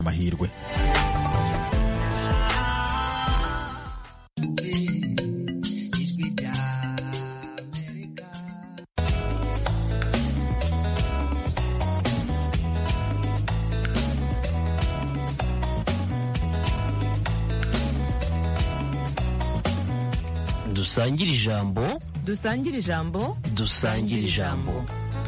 amahirwe dusangire ijambo dusangire ijambo dusangire ijambo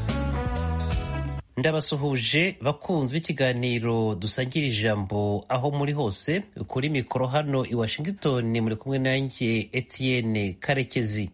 ndabasuhuje bakunzi b'ikiganiro dusangira ijambo aho muri hose kuri mikoro hano i washington muri kumwe nanjye etienne karekezi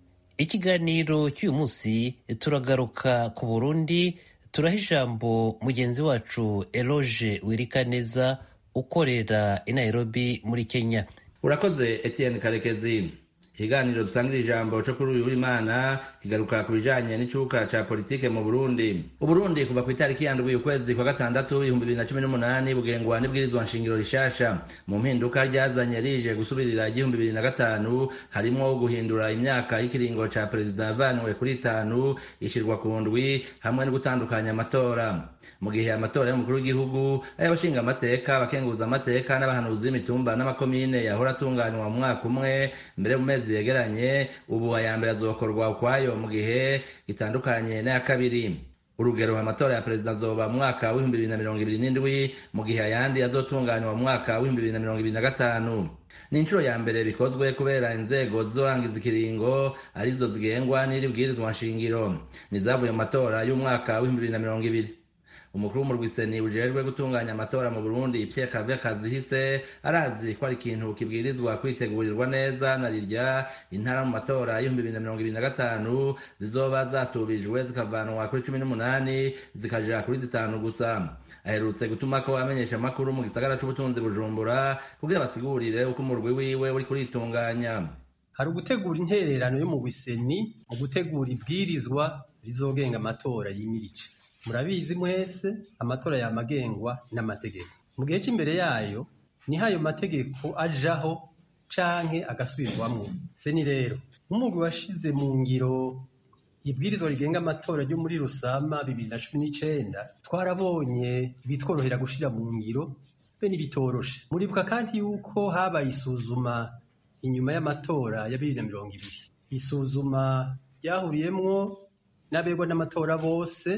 ikiganiro cy'uyu munsi turagaruka ku burundi turaha ijambo mugenzi wacu eloge wirikaneza ukorera i nairobi muri kenya urakoze etienne karekezi ikiganiro dusangira ijambo cyo kuri uyu w'imana kigaruka ku bijanye n'icuka ca politike mu burundi uburundi kuva ku itariki yandwi ukwezi kwa gatandatu ibihumbi bibiri na cumi n'umunani bugengwa n'ibwirizwa nshingiro rishasha mu mpinduka ryazanye rije gusubirira igihumbi bibiri na gatanu harimwo guhindura imyaka y'ikiringo ca perezida yavanywe kuri itanu ishirwa ku ndwi hamwe no gutandukanya amatora mu gihe amatora y'umukuru w'igihugu ay'abashinga amateka abakenguza amateka n'abahanuzi b'imitumba n'amakomine yahora atunganywa mu mwaka umwe mbere mu mezi yegeranye ubu aya mbere azokorwa ukwayo mu gihe gitandukanye n'aya kabiri urugero amatora ya perezida azoba mu mwaka w'ibihumbi bibiri na mirongo ibiri n'indwi mu gihe ayandi azotunganywa mu mwaka w'ibihumbi bibiri na mirongo ibiri na gatanu ni inshuro ya mbere bikozwe kubera inzego zizorangiza ikiringo arizo zigengwa n'iri bwirizwa nshingiro nizavuye mu matora y'umwaka w'ibihumbi bibiri na mirongo ibiri umukuru w'umurwiseni ujejwe gutunganya amatora mu burundi pierre cave kazihise arazi ko ari ikintu kibwirizwa kwitegurirwa neza na rirya intara mu matora y'ibihumbi bibiri na mirongo ibiri na gatanu zizoba zatubijwe zikavanwa kuri cumi n'umunani zikaja kuri zitanu gusa aherutse gutuma ko amenyesha amakuru mu gisagara c'ubutunzi bujumbura kugira basigurire uko umurwi wiwe uri kuritunganya hari ugutegura intererano yo mu wiseni mu gutegura ibwirizwa rizogenga amatora yimirije murabizi mwese amatora yamagengwa n'amategeko mu gihe cy'imbere yayo niho ayo mategeko ajaho canke agasubirwamwo seni rero nk'umugwi washize mu ngiro ibwirizwa rigenga amatora ryo muri rusama bibiri na cumi n'icenda twarabonye ibitworohera gushira mu ngiro be n'ibitoroshe muribuka kandi yuko habaye isuzuma inyuma y'amatora ya bibiri na mirongo ibiri isuzuma ryahuriyemwo n'abegwa n'amatora bose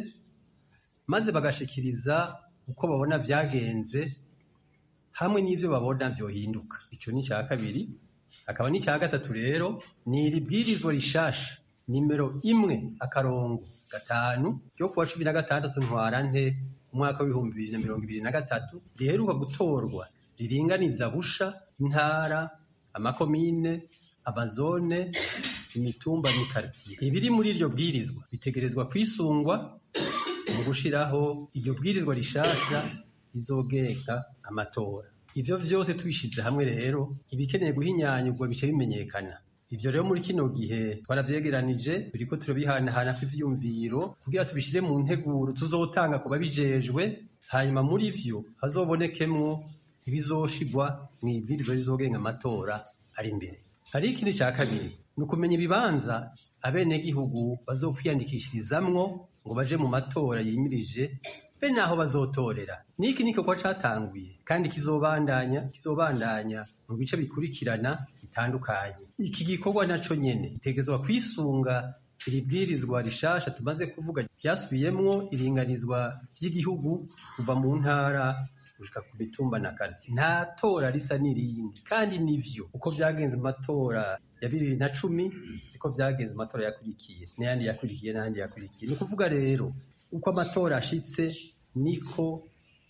maze bagashikiriza uko babona vyagenze hamwe n'ivyo babona vyohinduka ico ni ica kabiri hakaba n'ica gatatu rero ni iri bwirizwa rishasha nimero imwe akarongo gatanu ryo kuwa cumi na gatandatu ntwarante umwaka w'ibihumbi bibiri na mirongo ibiri na gatatu riheruka gutorwa riringaniza busha intara amakomine amazone imitumba n'ikartiye ibiri muri iryo bwirizwa bitegerezwa kwisungwa mu gushiraho iryo bwirizwa rishasha rizogenga amatora ivyo vyose tubishize hamwe rero ibikeneye guhinyanyurwa bice bimenyekana ivyo rero muri kino gihe twaravyegeranije turiko turabihanahana kw'ivyumviro kugira tubishire mu nteguro tuzotanga ku babijejwe hanyuma muri vyo hazobonekemwo ibizoshigwa mw'ibwirizwa rizogenga amatora ari imbere hari ikindi ca kabiri ni ukumenya ibibanza abenegihugu bazokwiyandikishirizamwo ngo baje mu matora yimirije be naho bazotorera niki ni igikorwa catanguye kandi kizobandanya kizobandanya mu bice bikurikirana bitandukanye iki gikorwa naco nyene gitegerezwa kwisunga iri bwirizwa rishasha tumaze kuvuga ryasubiyemwo iringanizwa ry'igihugu kuva mu ntara gushika ku mitumba na karitsiye nta tora risa n'irindi kandi nivyo uko vyagenze mu matora ya bibiri na cumi siko vyagenze mu matora yakurikiye n'ayandi yakurikiye n'ayandi yakurikiye ni ukuvuga rero uko amatora ashitse niko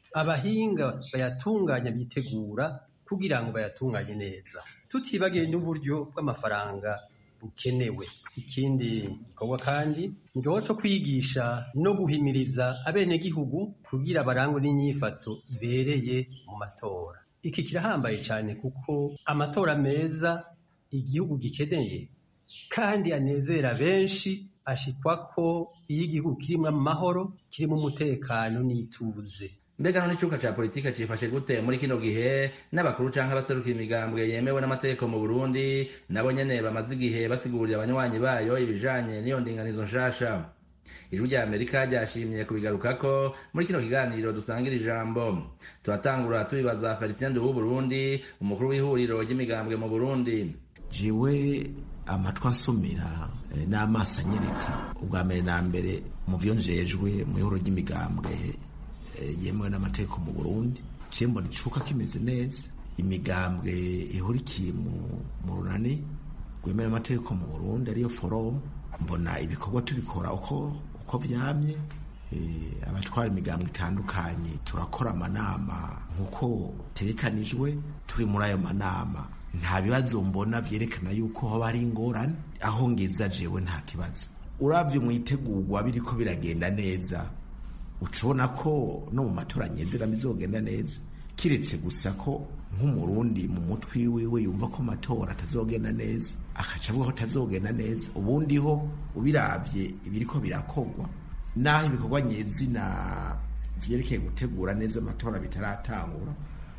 abahinga bayatunganya bitegura kugira ngo bayatunganye neza tutibagiye n'uburyo bw'amafaranga bukenewe ikindi gikorwa kandi ni igikorwa co kwigisha no guhimiriza abenegihugu kugira barangwe n'inyifato ibereye mu matora iki kirahambaye cyane kuko amatora meza igihugu gikeneye kandi anezera benshi ashikwa ko iyo igihugu kirimo amahoro kirimo umutekano n'ituze mbega none icuka ca politike cifashe gute muri kino gihe n'abakuru canke abaserukira imigambwe yemewe n'amategeko mu burundi nabo nyene bamaze igihe basigurira abanywanyi bayo ibijanye n'iyo ndinganizo nshasha ijwi rya amerika ryashimye kubigarukako muri kino kiganiro dusangira ijambo turatangura tubibaza felicien de w'uburundi umukuru w'ihuriro ry'imigambwe mu burundi jewe amatwi ansumira n'amaso anyereka ubwa mbere na mbere mu vyo njejwe mu ihuriro ry'imigambwe yemewe n'amategeko mu burundi ciye mbona icuka kimeze neza imigambwe ihurikiye mu runani rwemewe n'amategeko mu burundi ariyo forum mbona ibikorwa tubikora uko uko vyamye abatwara imigambwe itandukanye turakora amanama nk'uko tegekanijwe turi muri ayo manama nta bibazo mbona vyerekana yuko hoba ari ingorane aho ngeza jewe nta kibazo uravye mwitegurwa biriko biragenda neza ucubona ko no mu matora nyezera bizogenda neza kiretse gusa ko nk'umurundi mu mutwi wiwe yumva ko amatora atazogenda neza akaca avuga ko atazogenda neza ubundi ho ubiravye ibiriko birakogwa naho ibikorwa nyezina vyerekeye gutegura neza amatora bitaratangura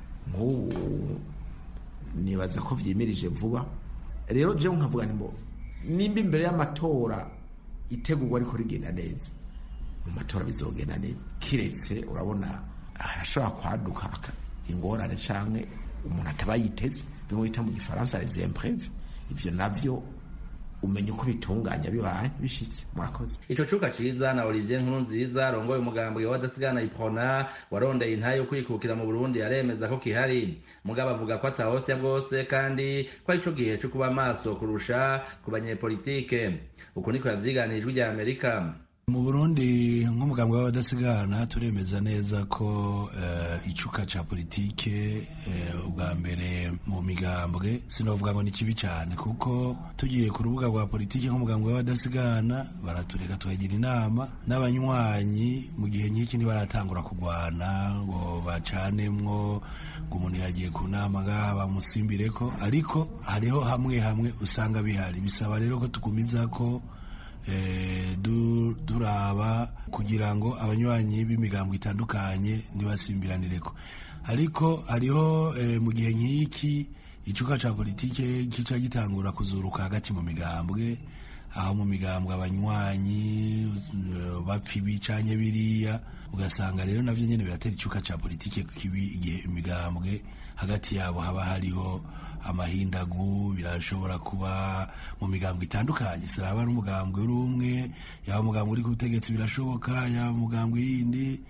nk'ubu nibaza ko vyimirije vuba rero jewe nkavuga nti nimba imbere y'amatora itegurwa ariko rigenda neza mu matora bizogenda neza kiretse urabona harashobora kwaduka ingorane canke umuntu ataba yiteze bimwe bita mu gifaransa les imprévus ivyo navyo umenya uko bitunganya bibaye bishitse murakoze ico cuka ciza na olivier nkuru nziza arongoye umugambwe w'abadasigana iprona warondeye intahe yo kwikukira mu burundi aremeza ko kihari mugabo avuga ko atahosya bwose kandi ko ari co gihe co kuba maso kurusha ku banyepolitike uku niko yavyiganijwe rya amerika mu burundi nk'umugambwe w'abadasigana turemeza neza ko uh, icuka ca politike uh, ubwa mbere mu migambwe sinovuga ngo ni kibi cyane kuko tugiye ku rubuga rwa politike nk'umugambwe w'abadasigana baratureka tukagira inama n'abanywanyi mu gihe nk'iki ntibaratangura kurwana ngo bacanemwo ngo umuntu yagiye ku nama ngaha bamusimbireko ariko hariho hamwe hamwe usanga bihari bisaba rero ko tugumiza ko duraba kugira ngo abanywanyi b'imigambo itandukanye ntibasimbiranireko ariko hariho mu gihe nk'iki icuka ca politike kica gitangura kuzuruka hagati mu migambwe aho mu migambwe abanywanyi bapfa ibi canke biriya ugasanga rero navyo nyene biratera icuka ca politike kibi igihe imigambwe hagati yabo haba hariho amahindagu birashobora kuba mu migambwe itandukanye siraba ari umugambwe uri umwe yaba umugambwe uri ku butegetsi birashoboka yaba umugambwe yindi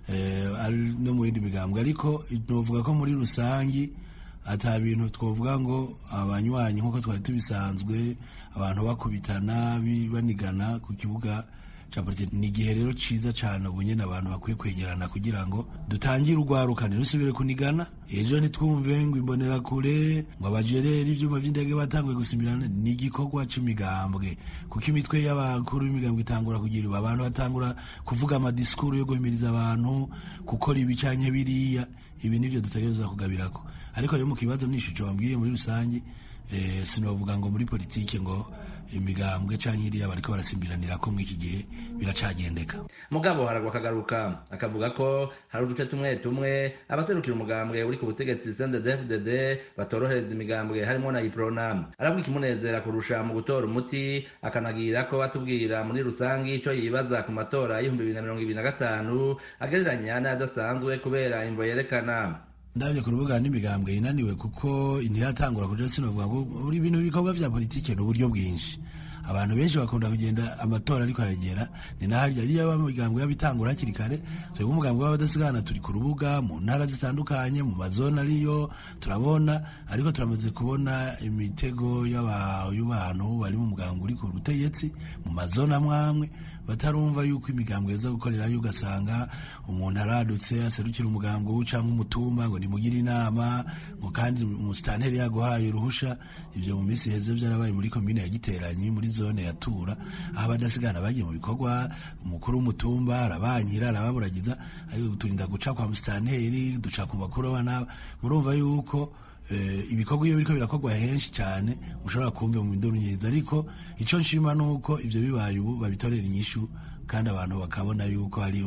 no mu yindi migambwe ariko novuga ko muri rusangi ata bintu twovuga ngo abanywanyi nk'uko twari tubisanzwe abantu bakubitana banigana ku kibuga ni igihe rero ciza cane ubu nyene abantu bakwiye kwegerana kugira ngo dutangire urwarukane rusubire kunigana ejo ntitwumve ngo imbonera kure ngo abajereri ivyuma vy'indege batanguye gusimirana ni igikorwa c'imigambwe kuko imitwe y'abakuru b'imigambwe itangura kugira abantu batangura kuvuga amadisikuru yo guhimiriza abantu gukora ibi canke biriya ibi nivyo dutegerezwa kugabirako ariko rero mu kibazo n'ishusho wambwiye muri rusange eh, sinovuga ngo muri politike ngo imigambwe canke iriya bariko barasimbiranira ko mw'iki gihe biracagendeka mugabo haragwa akagaruka akavuga ko hari uduce tumwe tumwe abaserukira umugambwe uri ku butegetsi CNDD-FDD batorohereza imigambwe harimo na iprona aravuga ikimunezera kurusha mu gutora umuti akanagira ko batubwira muri rusangi ico yibaza ku matora y'ibihumbi bibiri na mirongo ibiri na gatanu agereranya n'ayadasanzwe kubera imvo yerekana ndabye ku rubuga n'imigambwe inaniwe kuko ntiratangura kuja sinovuga ngo buri bintu bikorwa vya politike ni uburyo bwinshi abantu benshi bakunda kugenda amatora ariko aragera ni naharya ariyo abamigambwe y'abitangura hakiri kare twebwe umugambwe w'abadasigana turi ku rubuga mu ntara zitandukanye mu mazone ariyo turabona ariko turamaze kubona imitego y'abantu bari mu mugambwe uri ku butegetsi mu mazone amwe amwe batarumva yuko imigambwe yoza gukorerayo ugasanga umuntu aradutse aserukira umugambwe cyangwa umutumba ngo nimugire inama ngo kandi umusitanteri yaguhaye uruhusha ivyo mu minsi heze vyarabaye muri komine ya giteranyi muri zone ya tura aho abadasigana bagiye mu bikorwa umukuru w'umutumba arabankira arababuragiza ariko turinda guca kwa musitanteri duca ku bakuru abana murumva yuko ibikorwa iyo biriko birakorwa henshi cyane ushobora kumva mu nduru nyiza ariko ico nshima nuko ivyo bibaye ubu babitorera inyishu kandi abantu bakabona yuko hariho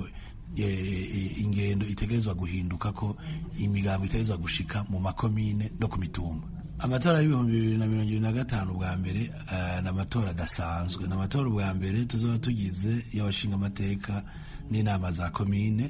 ingendo itegerezwa guhinduka ko imigambo itegerezwa gushika mu makomine no ku mitumba amatora y'ibihumbi bibiri na mirongo ibiri na gatanu bwa mbere ni amatora adasanzwe ni amatora ubwa mbere tuzoba tugize y'abashinga amateka n'inama za komine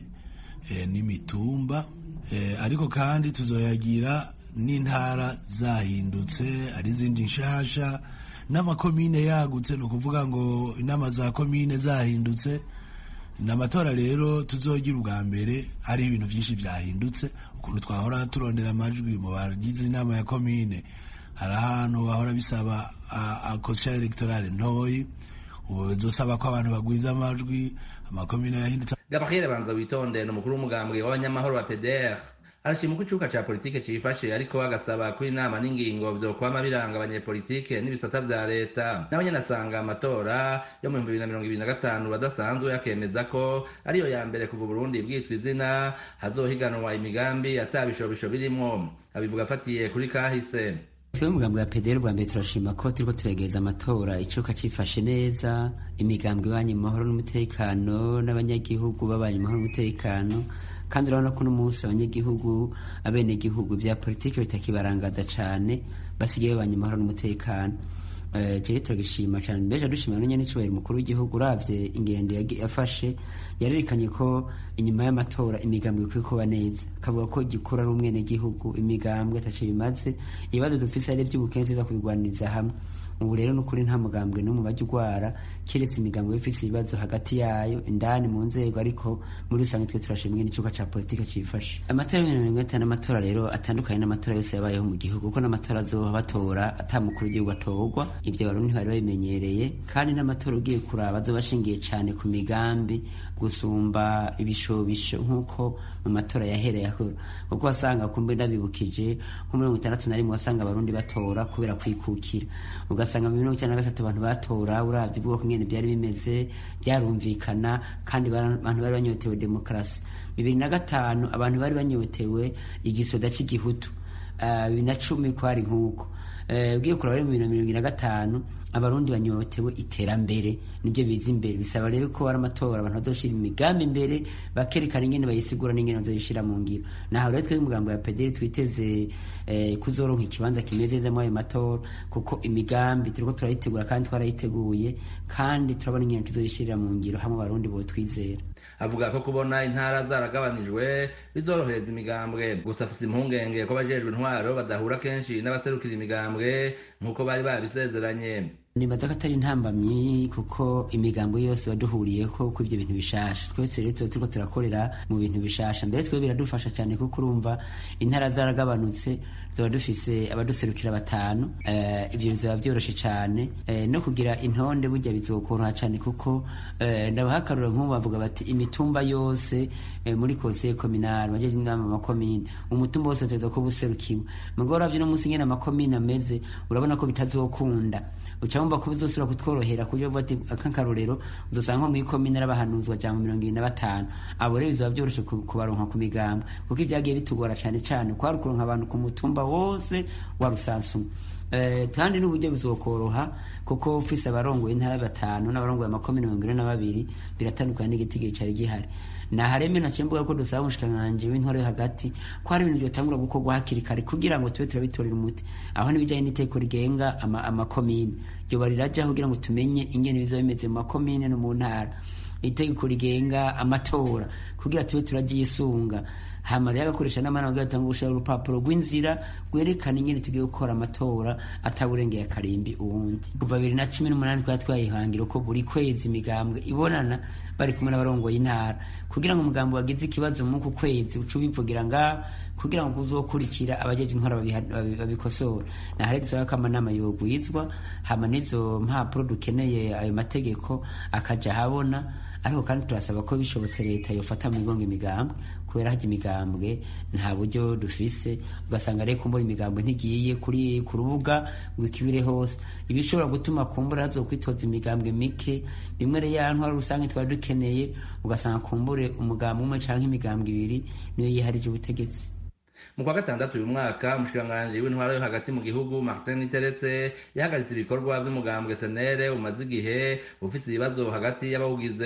n'imitumba ariko kandi tuzoyagira n'intara zahindutse ari izindi nshasha n'amakomine yagutse ni ukuvuga ngo inama za komine zahindutse ni amatora rero tuzogira ubwa mbere hari ibintu byinshi byahindutse ukuntu twahora turondera amajwi mu bagize inama ya komine hari ahantu bahora bisaba akosha elegtorale ntoyi ubu bizosaba ko abantu bagwiza amajwi amakomine yahindutse gabriel banza witonde ni umukuru w'umugambwe w'abanyamahoro wa pdr arashima uko icuka ca politike cifashe ariko agasaba ko inama n'ingingo vyokwama biranga abanyepolitike n'ibisata vya leta nawe nyene asanga amatora yo mu bihumbi bibiri na mirongo ibiri na gatanu badasanzwe akemeza ko ariyo ya mbere kuva uburundi bwitwa izina hazohiganwa imigambi ata bishobisho birimwo abivuga afatiye kuri kahise twe umugambi wa pederi rwa mbere turashima ko turiko turegereza amatora icuka cifashe neza imigambwe ibanye mu mahoro n'umutekano n'abanyagihugu babanye mu mahoro n'umutekano kandi urabona ko n'umunsi abanyagihugu abenegihugu bya politiki bitakibarangada cane basigaye babanye amahoro n'umutekano jewe turagishima cane mbeje dushimira n'unyene n'icubahiro umukuru w'igihugu uravye ingendo yafashe yarerekanye ko inyuma y'amatora imigambwe ikwiye kuba neza akavuga ko igikura ari umwenegihugu imigambwe ataco bimaze ibibazo dufise ari ivy'ubukene tuza kubigwaniriza hamwe ubu rero nukuri nta mugambwe n'umwe bajya ugwara keretse imigambwe ifise ibibazo hagati yayo indani mu nzego ariko muri rusange twe turashimwe n'icuka ca politike cifashe amatora y'ibihumbi mirongo itanu n'amatora rero atandukanye n'amatora yose yabayeho mu gihugu kuko n'amatora azoba batora ata mukuru w'igihugu atorwa ivyo abarundi ntibari babimenyereye kandi n'amatora ugiye kuraba azoba ashingiye cane ku migambi gusumba ibishobisho nk'uko mu matora yahereye akora kuko wasanga kumbe ndabibukije nko mirongo itandatu na rimwe wasanga abarundi batora kubera kwikukira ugasanga mu mirongo icyenda na gatatu abantu batora uravye ubwoko ngene byari bimeze byarumvikana kandi abantu bari banyotewe demokarasi bibiri na gatanu abantu bari banyotewe igisoda cy'igihutu bibiri na cumi kwari nk'uko ugiye kuraba mu bibiri na mirongo na gatanu abarundi banyotewe iterambere nibyo biza imbere bisaba rero ko ari amatora abantu bazoshira imigambi imbere bakerekana ingene bayisigura n'ingene bazoyishira mu ngiro naho rero twebwe umugambo ya pederi twiteze eh, kuzoronka ikibanza kimeze neza muri ayo matora kuko imigambi turiko turayitegura kandi twarayiteguye kandi turabona ingene tuzoyishirira mu ngiro hamwe abarundi botwizera avuga ko kubona intara zaragabanijwe bizorohereza imigambwe gusa afite impungenge ko abajejwe intwaro badahura kenshi n'abaserukira imigambwe nk'uko bari babisezeranye nibaza ko atari intambamyi kuko imigambo yose waduhuriyeko ko ibyo bintu bishasha twese rero tuba turiko turakorera mu bintu bishasha mbere twe biradufasha cyane kuko urumva intara zaragabanutse tuba dufise abaduserukira batanu uh, ibyo bizaba byoroshe cyane uh, no kugira intonde burya bizokoroha cyane kuko uh, ndabahakarura nk'ubu bavuga bati imitumba yose uh, muri konseye kominari majeje inama amakomine umutumba wose uteza kuba userukiwe mugabo uravye no munsi ngene amakomine ameze urabona ko bitazokunda uca wumva ko bizosubira kutworohera kuburyo vuba ati akankarorero uzosanga nko mw'ikomine arabahanuzwa ja mu mirongo ibiri na batanu abo rero bizaba vyoroshe kubaronka ku migamba kuko ivyagiye bitugora cane cane kwari ukuronka abantu ku mutumba wose wa rusansumwe Uh, kandi n'uburyo bizokoroha kuko ufise abarongoye intara batanu n'abarongoye amakomine mirongo ine na babiri biratandukanye n'igitigiri cari gihari nahareme naciye mvuga ko dusaba umushikiranganji w'intore hagati ko hari ibintu vyotangura gukorwa hakiri kare kugira ngo tube turabitorera umuti aho n'ibijanye n'iteko rigenga amakomine ama ryoba rirajaho kugira ngo tumenye ingene bizoba bimeze mu makomine no mu ntara itegeko rigenga amatora kugira tube turaryisunga hama rero agakoresha n'amana kugira atanga gushira urupapuro rw'inzira rwerekana ingene tugiye gukora amatora ataburengeye akarimbi uwundi kuva bibiri na cumi n'umunani twari twayihangira ko buri kwezi imigambwe ibonana bari kumwe n'abarongoye intara kugira ngo umugambi wagize ikibazo muku kwezi uca ubivugira ngaha kugira ngo uzokurikira abajeje intwara babikosora naho dusaba ko amanama yogwizwa hama n'izo mpapuro dukeneye ayo mategeko akaja habona ariko kandi turasaba ko bishobotse leta yofata mu migongo imigambwe kubera hajya imigambwe nta buryo dufise ugasanga rero kumbura imigambwe ntigiye kuri ku rubuga ngo ikibire hose ibishobora gutuma kumbura hazokwitoza imigambwe mike bimwe rero ya ntwara rusange twari dukeneye ugasanga kumbure umugambwe umwe canke imigambwe ibiri niyo yiharije ubutegetsi mu kwa gatandatu uyu mwaka umushikiranganji w'intwaro yo hagati mu gihugu martin iteretse yahagaritse ibikorwa vy'umugambwe senere umaze igihe ufise ibibazo hagati y'abawugize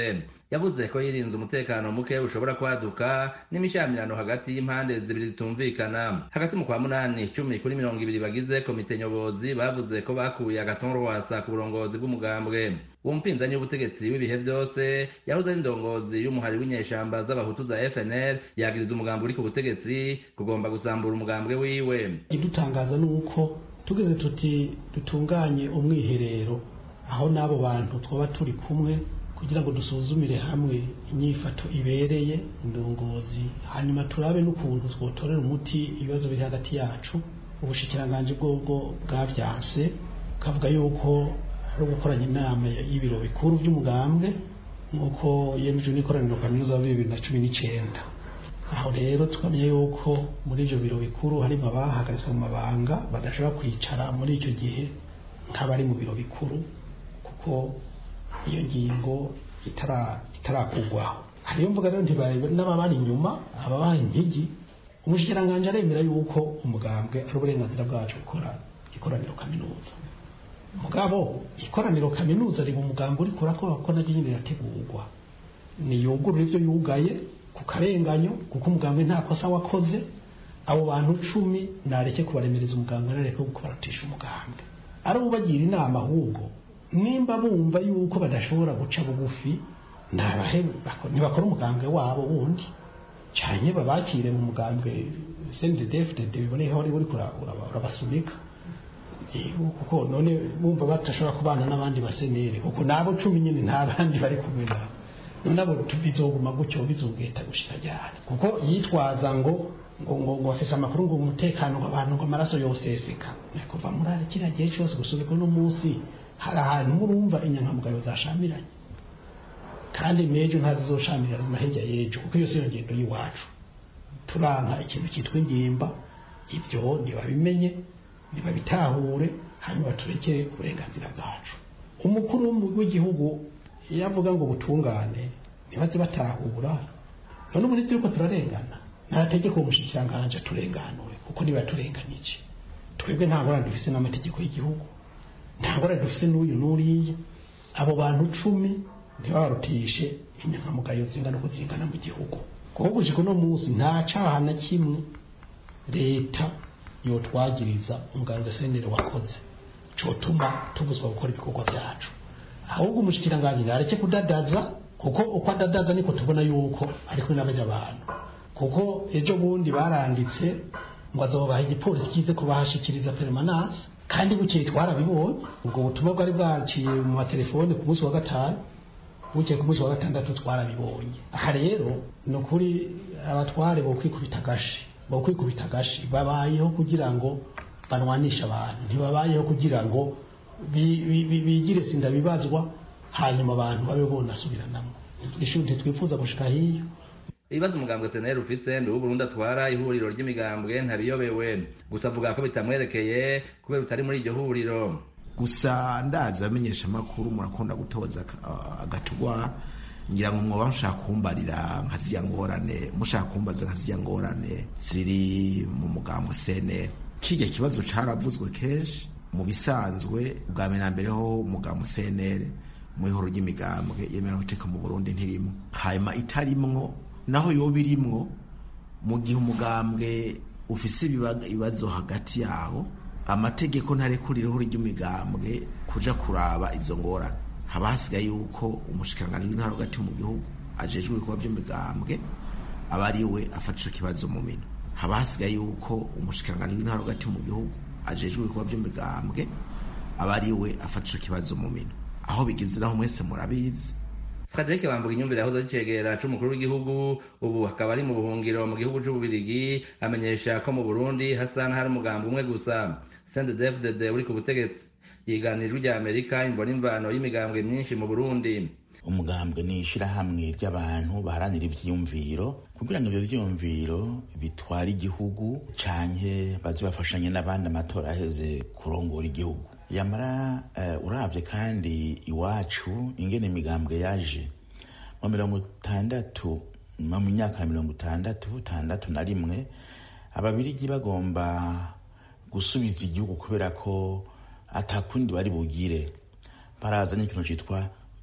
yavuze ko yirinze umutekano muke ushobora kwaduka n'imishamirano hagati y'impande zibiri zitumvikana hagati mu kwa munani cumi kuri mirongo ibiri bagize komite nyobozi bavuze ko bakuye agaton rwasa ku burongozi bw'umugambwe uwo mupinzani w'ubutegetsi w'ibihe vyose yahoze ari indongozi y'umuhari w'inyeshamba z'abahutu za fnl yagiriza umugambi uri ku butegetsi kugomba gusambura umugambwe wiwe idutangaza ni uko tugeze tuti dutunganye umwiherero aho n'abo bantu twaba turi kumwe kugira ngo dusuzumire hamwe inyifato ibereye indongozi hanyuma turabe n'ukuntu twotorera umuti ibibazo biri hagati yacu ubushikiranganji bwobwo bwavyanse kavuga yuko ari ugukoranya inama y'ibiro bikuru by'umugambwe nk'uko yemejwe n'ikoraniro kaminuza wa bibiri na cumi n'icenda aho rero tukamenya yuko muri ibyo biro bikuru harimo abahagaritswe mu mabanga badashobora kwicara muri icyo gihe nk'abari mu biro bikuru kuko iyo ngingo itarakugwaho hariyo mvuga rero ntibarebe n'ababari inyuma ababaha impigi umushikiranganji aremera yuko umugambwe ari uburenganzira bwacu gukora ikoraniro kaminuza mugabo ikoraniro kaminuza riba umugambi uri kurakora kuko naryo nyine rirategurwa niyugurura ivyo yugaye ku karenganyo kuko umugambwe nta kosa wakoze abo bantu cumi nareke kubaremereza umugambwe nareke kubaratisha umugambwe ari ubagira inama ahubwo nimba bumva yuko badashobora guca bugufi ntibakora umugambwe wabo wundi cyane babakire mu mugambwe sendedefudede biboneye aho uri urabasunika kuko none bumva badashobora kubana n'abandi basenere kuko nabo cumi nyine nta bandi bari kumwe nabo none abo bizoguma gutyo bizogeta gushika ryari kuko yitwaza ngo ngo ngo ngo afise amakuru ngo umutekano w'abantu ngo amaraso yoseseka kuva muri ari kiriya gihe cyose gusubika uno munsi hari ahantu murumva inyankamugayo zashamiranye kandi mejo ntazizoshamirana na hirya y'ejo kuko iyo si yo ngendo y'iwacu turanka ikintu cyitwa ingimba ibyo ntibabimenye ntibabitahure hanyuma turekere uburenganzira bwacu umukuru w'igihugu iyo avuga ngo butungane ntibaze batahura none ubu turiko turarengana nta tegeko umushikiranganji aturenganure kuko niba turenganije twebwe nta ngorane dufise n'amategeko y'igihugu nta ngorane dufise n'uyu n'uriya abo bantu cumi ntibabarutishe inyankamugayo zingana uko zingana mu gihugu kuko gushika uno munsi nta caha na kimwe leta yotwagiriza umuganga senere wakoze cotuma tubuzwa gukora ibikorwa byacu ahubwo umushikiranganji nareke kudadaza kuko uko adadaza niko tubona yuko ari kumwe n'abajya abantu kuko ejo bundi baranditse ngo azobaha igipolisi kize kubahashikiriza permanence kandi bukeye twarabibonye ubwo butumwa bwari bwaciye mu matelefone ku munsi wa gatanu bukeye ku munsi wa gatandatu twarabibonye aha rero ni ukuri abatware bo kwikubita agashi bo kwikubita agashi babayeho kugira ngo banwanishe abantu ntibabayeho kugira ngo bigire sinda bibazwa hanyuma abantu babe bonasubiranamo ishuri ntitwifuza gushika hiyo ibibazo umugambwe seneri ufise ndi uburundi atwara ihuriro ry'imigambwe ntabiyobewe gusa avuga ko bitamwerekeye kubera utari muri iryo huriro gusa ndazi abamenyesha amakuru murakunda gutoza agatugwa ngira ngo mwoba mushaka kumbarira nka zirya ngorane mushaka kumbaza nka zirya ngorane ziri mu mugambwe seneri kirya kibazo caravuzwe kenshi mu bisanzwe bwa mbere na mbere ho umugambwe seneri mu ihoro ry'imigambwe yemera guteka mu burundi ntirimo hanyuma itarimwo naho yoba irimwo mu gihe umugambwe ufise ibibazo hagati yawo amategeko ntarekurireho ry'imigambwe kuja kuraba izo ngorane haba hasigaye yuko umushikiranganji w'intara hagati mu gihugu ajejwe ibikorwa by'imigambwe aba ari we afata ico kibazo mu mino haba hasigaye yuko umushikiranganji w'intara hagati mu gihugu ajejwe ibikorwa by'imigambwe aba ari we afata ico kibazo mu mino aho bigeze naho mwese murabizi Frederic Bambuga inyumvire yahoze acegera c'umukuru w'igihugu ubu akaba ari mu buhungiro mu gihugu c'ububirigi amenyesha ko mu Burundi hasa n'ahari umugambi umwe gusa CNDD-FDD uri ku butegetsi yiganijwe rya Amerika imvo n'imvano y'imigambwe myinshi mu Burundi umugambwe ni ishirahamwe ry'abantu baharanira ivyiyumviro kugira ngo ivyo vyiyumviro bitware igihugu canke baze bafashanye n'abandi amatora aheze kurongora igihugu yamara uh, uravye kandi iwacu ingene imigambwe yaje mu mirongo itandatu mu myaka ya mirongo itandatu itandatu na rimwe ababirigi bagomba gusubiza igihugu kubera ko atakundi bari bugire barazanye ikintu citwa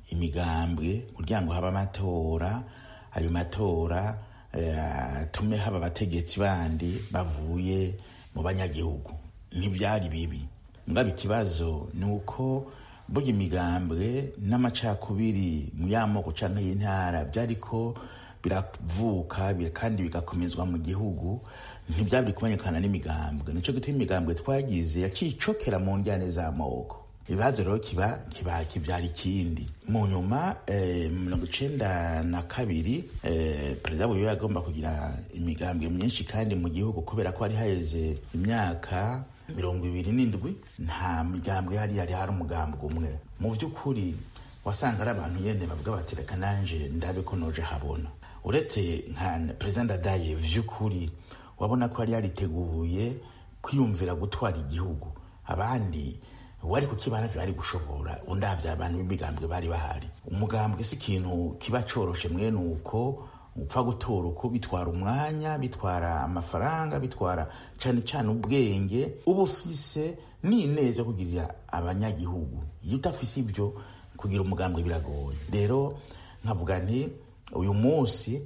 imigambwe kugira ngo habe amatora ayo matora atume haba abategetsi bandi bavuye mu banyagihugu ntibyari bibi ngaba ikibazo ni uko burya imigambwe n'amacakubiri mu y'amoko cyangwa y'intara byariko biravuka kandi bigakomezwa mu gihugu ntibyari kubonekana n'imigambwe nicyo gituma imigambwe twagize yaciye icokera mu njyane z'amoko ibibazo rero kiba kiba kibyara ikindi mu nyuma mirongo icenda na kabiri perezida buyobe agomba kugira imigambwe myinshi kandi mu gihugu kubera ko hari haheze imyaka mirongo ibiri n'indwi nta migambwe yari yari hari umugambwe umwe mu by'ukuri wasanga ari abantu nyene bavuga bati reka nanje ndabe ko noje habona uretse nka perezida ndadaye vy'ukuri wabona ko yari yariteguye kwiyumvira gutwara igihugu abandi wari kukibana byari gushobora undavya abantu b'imigambwe bari bahari umugambwe si ikintu kiba coroshe mwene uko upfa gutora uko bitwara umwanya bitwara amafaranga bitwara cane cane ubwenge uba ufise n'ineza yo kugirira abanyagihugu iyo udafise ivyo kugira umugambwe biragoye rero nkavuga nti uyu munsi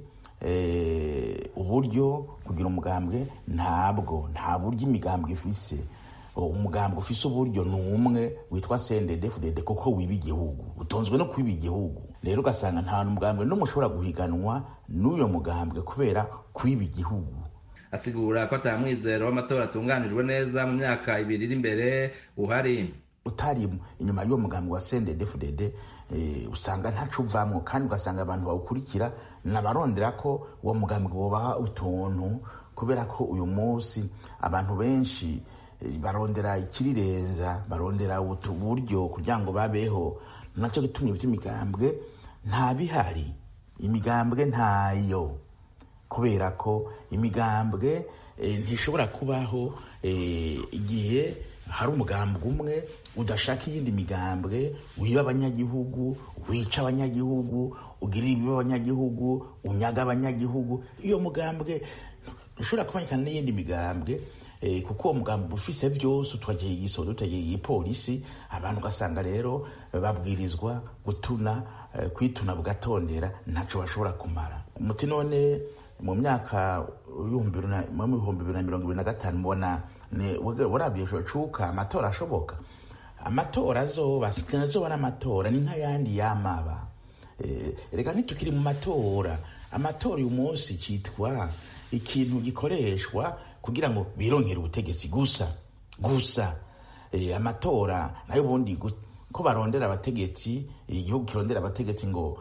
uburyo kugira umugambwe ntabwo nta buryo imigambwe ifise umugambwe ufise uburyo ni umwe witwa sendedefudede kuko wiba igihugu utonzwe no kwiba igihugu rero ugasanga nta mugambwe n'umwe ushobora guhiganwa n'uyo mugambwe kubera kwiba igihugu asigura ko atamwizero w'amatora atunganijwe neza mu myaka ibiri iri imbere uhari utari inyuma y'uwo mugambwe wa sendedefudede usanga ntaco uvamwo kandi ugasanga abantu bawukurikira nabarondera ko uwo mugambwe wobaha utuntu kubera ko uyu munsi abantu benshi barondera ikirirenza barondera uburyo kugira ngo babeho nacyo gitumye ibyo imigambwe nta bihari imigambwe ntayo kubera ko imigambwe ntishobora kubaho igihe hari umugambwe umwe udashaka iyindi migambwe wiba abanyagihugu wica abanyagihugu ugirira ibiba abanyagihugu unyaga abanyagihugu iyo mugambwe ushobora kubonekana n'iyindi migambwe kuko uwo mugambi ufise vyose utwagiye igisodo utagiye igipolisi abantu ugasanga rero babwirizwa gutuna kwituna bugatondera ntaco bashobora kumara muti none mu myaka ibihumbi bibiri na mirongo ibiri na gatanu mubona warabye cuka amatora ashoboka amatora azoba azoba n'amatora ni nk'ayandi yamaba reka ntitukiri mu matora amatora uyu munsi citwa ikintu gikoreshwa kugira ngo birongere ubutegetsi gusa gusa amatora nayo ubundi ko barondera abategetsi igihugu kirondera abategetsi ngo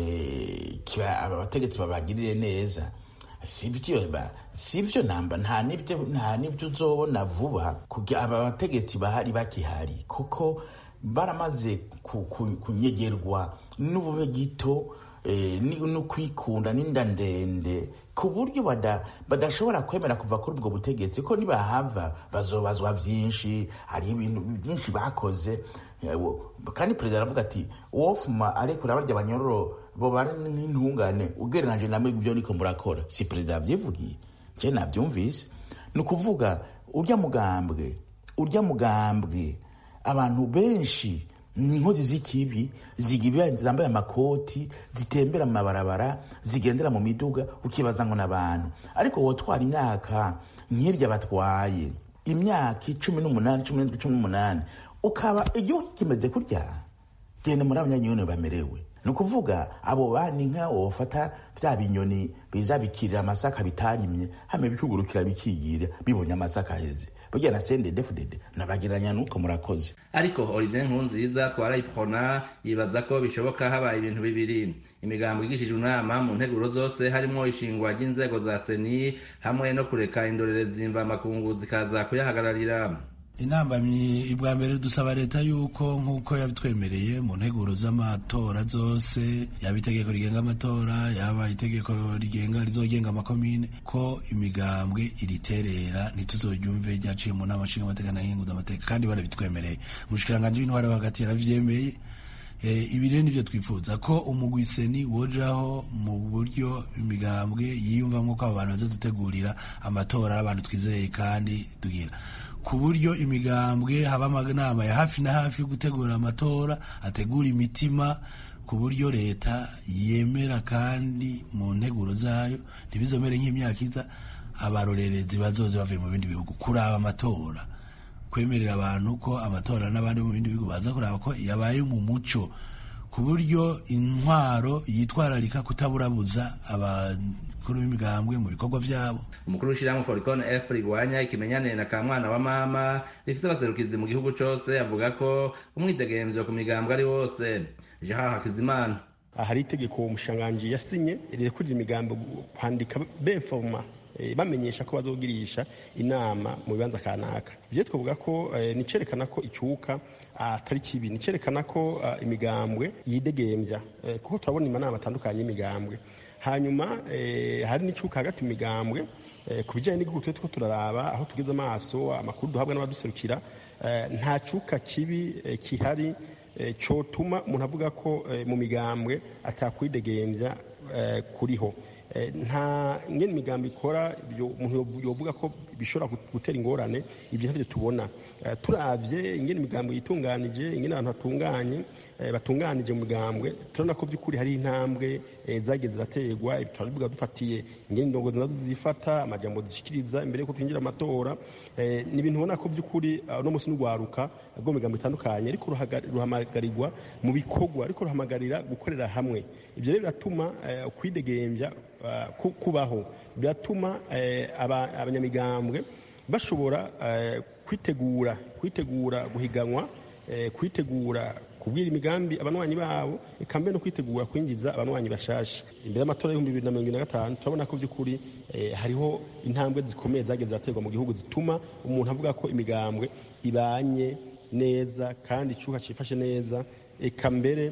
abategetsi babagirire neza sivyo namba nta nibyo uzobona vuba kugira aba bategetsi bahari bakihari kuko baramaze kunyegerwa n'ubube gito no kwikunda n'inda ndende ku buryo badashobora kwemera kuva kuri ubwo butegetsi ko nibahava bazobazwa vyinshi hari ibintu byinshi bakoze kandi perezida aravuga ati wofuma arekura barya abanyororo bobara n'intungane ugereranyije namwe ibyo niko murakora si perezida yavyivugiye je navyumvise ni ukuvuga urya mugambwe urya mugambwe abantu benshi inkozi z'ikibi zigiba zambaye amakoti zitembera mu mabarabara zigendera mu miduga ukibaza ngo n'abantu ariko wotwara imyaka nk'irya batwaye imyaka icumi n'umunani cumi n'indwi cumi n'umunani ukaba igihugu kimeze kurya genda muri abanyanyoni bamerewe ni ukuvuga abo bani nka wofata vya binyoni biza bikirira amasaka bitarimye hame bikugurukira bikiyira bibonye amasaka aheze burya na sende defudede nabagereranya nuko murakoze ariko olivier nkunziza twarayipfona yibaza ko bishoboka habaye ibintu bibiri imigambo igishije inama mu nteguro zose harimo ishingwa ry'inzego za seni hamwe no kureka indorerezi mvamakungu zikaza kuyahagararira intambamyi ibwa mbere dusaba leta yuko nk'uko yabitwemereye mu nteguro z'amatora zose yaba itegeko rigenga amatora yaba itegeko rigenga rizogenga amakomine ko imigambwe iriterera ntituzoryumve ryaciye mu nama nshinga amateka n'ahinguza amateka kandi barabitwemereye umushikiranganji w'intwari hagati yaravyemeye ibi rero nivyo twifuza ko umugwiseni wojaho mu buryo imigambwe yiyumvamwo ko abo bantu bazodutegurira amatora ari abantu twizeye kandi tugira ku buryo imigambwe haba amanama ya hafi na hafi yo gutegura amatora ategura imitima ku buryo leta yemera kandi mu nteguro zayo ntibizomere nk'imyaka iza abarorerezi bazoze bavuye mu bindi bihugu kuraba amatora kwemerera abantu ko amatora n'abandi mu bindi bihugu baza kuraba ko yabaye mu muco ku buryo intwaro yitwararika kutaburabuza abakuru b'imigambwe mu bikorwa byabo umukuru w'ishyirahamwe foricon f rigwanya ikimenyane na kamwana wa mama rifite abaserukizi mu gihugu cose avuga ko umwidegemvyo ku migambwe ari wose jean hakizimana hari itegeko umushanganji yasinye rirekurira imigambi kwandika beforma bamenyesha ko bazogirisha inama mu bibanza kanaka ivyo twavuga ko nicerekana ko icuka atari kibi nicerekana ko imigambwe yidegembya kuko turabona amanama atandukanye y'imigambwe hanyuma hari n'icuka hagati mu migambwe ku bijyanye n'igihugu twe two turaraba aho tugeze amaso amakuru duhabwa n'abaduserukira nta cuka kibi kihari cyotuma umuntu avuga ko mu migambwe atakwidegembya kuriho nta ngene imigambi ikora umuntu yovuga ko bishobora gutera ingorane ibyo ntavyo tubona turavye ingene imigambi yitunganije ingene abantu batunganye batunganije mu migambwe turabona ko by'ukuri hari intambwe zagiye ziraterwa turabivuga dufatiye ingene indongozi nazo zifata amajambo zishikiriza imbere yuko twinjira amatora ni ibintu ubona ko by'ukuri uno munsi n'urwaruka rwo mu migambo itandukanye ariko ruhamagarirwa mu bikorwa ariko ruhamagarira gukorera hamwe ibyo rero biratuma kwidegembya kubaho biratuma abanyamigambwe bashobora kwitegura kwitegura guhiganwa kwitegura kubwira imigambi abanywanyi babo eka mbere no kwitegura kwinjiza abanywanyi bashasha imbere y'amatora y'ibihumbi bibiri na mirongo ibiri na gatanu turabona ko by'ukuri hariho intambwe zikomeye zagiye ziraterwa mu gihugu zituma umuntu avuga ko imigambwe ibanye neza kandi icyuka cyifashe neza eka mbere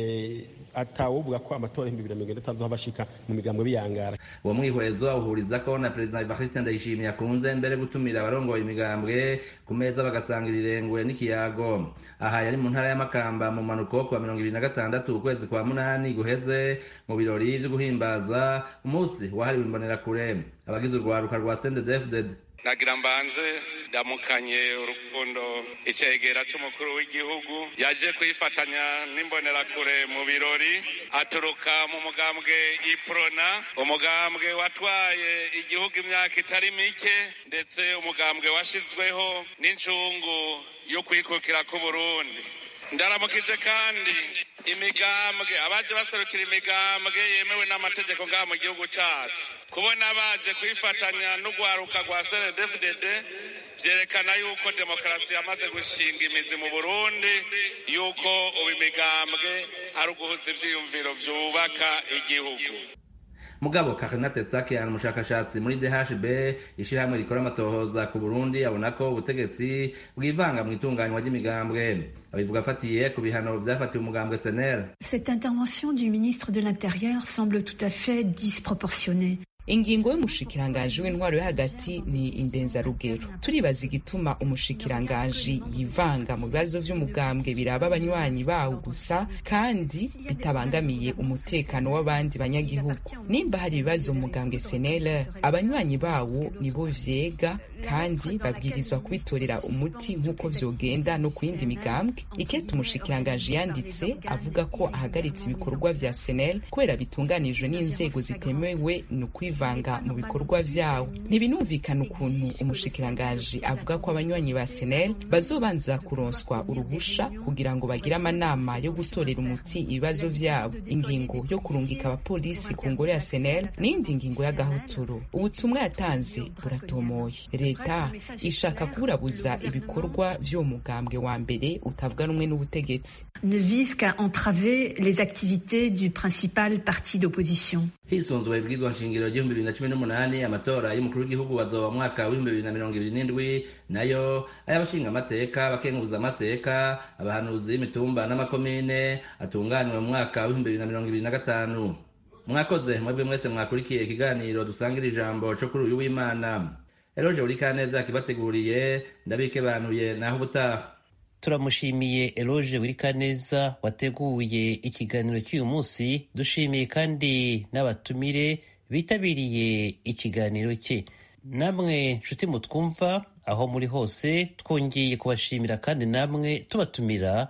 atawovuga ko amatora y'ibihumbi bibiri na mirongo ine n'atanu bashika mu migambwe biyangara uwo mwihwezo awuhuriza ko na perezida evariste ndayishimiye akunze mbere gutumira abarongoye imigambwe ku meza bagasangira irengwe n'ikiyago aha yari mu ntara y'amakamba mu mpanuko kuwa mirongo ibiri na gatandatu ukwezi kwa munani guheze mu birori vyo guhimbaza umunsi wahariwe imbonerakure abagize urwaruka rwa sendedefded nagira mbanze ndamukanye urukundo icegera c'umukuru w'igihugu yaje kwifatanya n'imbonerakure mu birori aturuka mu mugambwe iprona umugambwe watwaye igihugu imyaka itari mike ndetse umugambwe washizweho n'incungu yo kwikukira k'uburundi ndaramukije kandi imigambwe abaje baserukira imigambwe yemewe n'amategeko ngaha mu gihugu cacu kubona baje kwifatanya n'urwaruka rwa snedfdd vyerekana yuko demokarasi yamaze gushinga imizi mu burundi yuko ubu imigambwe ari uguhuza ivyiyumviro vyubaka igihugu mugabo karinate sakian umushakashatsi muri dhb ishirahamwe rikora amatohoza ku burundi abona ko ubutegetsi bwivanga mu itunganywa ry'imigambwe abivuga afatiye ku bihano vyafatiwe umugambwe senel cette intervention du ministre de l'intérieur semble tout à fait disproportionnée ingingo y'umushikiranganji w'intwaro yo hagati ni indenzarugero turibaza igituma umushikiranganji yivanga mu bibazo vy'umugambwe biraba abanywanyi bawo gusa kandi bitabangamiye umutekano w'abandi banyagihugu nimba hari ibibazo mu mugambwe senele abanywanyi bawo nibo vyega kandi babwirizwa kwitorera umuti nk'uko vyogenda no ku yindi migambwe ikete umushikiranganji yanditse avuga ko ahagaritse ibikorwa vya senel kubera bitunganijwe n'inzego zitemewe ni ukwivanga mu bikorwa vyawo ntibinumvikana ukuntu umushikiranganji avuga ko abanywanyi ba senel bazobanza kuronswa uruhusha kugira ngo bagire amanama yo gutorera umuti ibibazo vyabo ingingo yo kurungika abapolisi ku ngoro ya senel n'indi ngingo y'agahotoro ubutumwa yatanze buratomoye leta ishaka kuburabuza ibikorwa vy'uwo mugambwe wa mbere utavuga rumwe n'ubutegetsi ne vise qu'à entraver les activités du principal parti d'opposition hisunzwe ibwirizwa nshingiro ry'ibihumbi bibiri na cumi n'umunani amatora y'umukuru w'igihugu bazoba mu mwaka w'ibihumbi bibiri na mirongo ibiri n'indwi nayo ay'abashinga amateka abakenguza amateka abahanuzi b'imitumba n'amakomine atunganywe mu mwaka w'ibihumbi bibiri na mirongo ibiri na gatanu mwakoze mwebwe mwese mwakurikiye ikiganiro dusangira ijambo co kuri uyu w'imana eroje buri kaneza yakibateguriye ndabikebanuye naho ubutaha turamushimiye eloge wirikaneza wateguye ikiganiro cy'uyu munsi dushimiye kandi n'abatumire bitabiriye ikiganiro cye namwe nshuti mutwumva aho muri hose twongeye kubashimira kandi namwe tubatumira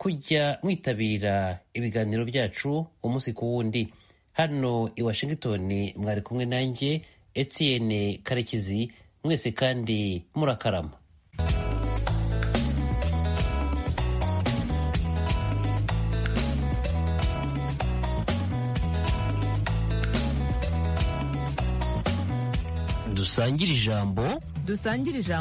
kujya mwitabira ibiganiro byacu umunsi ku wundi hano i washington mwari kumwe nanjye etienne karekezi mwese kandi murakarama dusangire ijambo dusangire ijambo